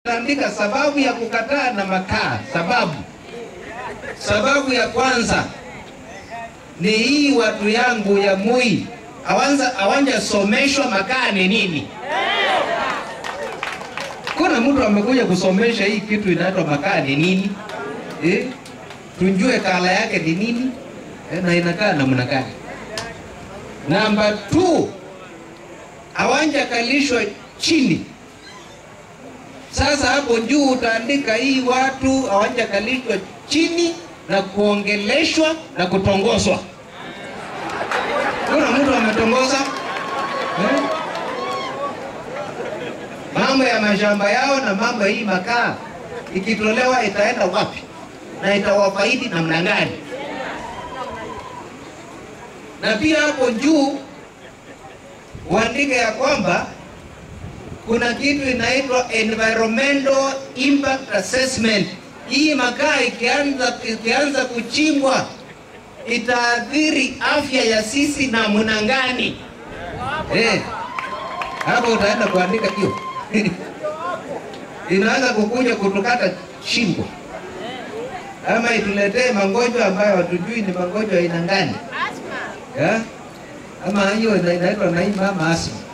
Andika sababu ya kukataa na makaa. Sababu sababu ya kwanza ni hii, watu yangu ya Moi awanza awanja someshwa makaa ni nini. Kuna mtu amekuja kusomesha hii kitu inaitwa makaa ni nini eh? Tunjue kala yake ni nini eh, na inakaa namna gani. Namba 2 awanja kalishwa chini sasa hapo juu utaandika hii watu hawajakalishwa chini na kuongeleshwa na kutongozwa. Kuna mtu ametongoza eh? Mambo ya mashamba yao na mambo hii makaa ikitolewa itaenda wapi na itawafaidi namna gani? Na pia hapo juu uandike ya kwamba kuna kitu inaitwa environmental impact assessment. Hii makaa ikianza ikianza kuchimbwa itaathiri afya ya sisi namna gani? Eh, hapo utaenda kuandika hiyo inaweza kukuja kutukata shingo ama ituletee magonjwa ambayo hatujui ni magonjwa aina gani, ama hiyo inaitwa na hii mama asma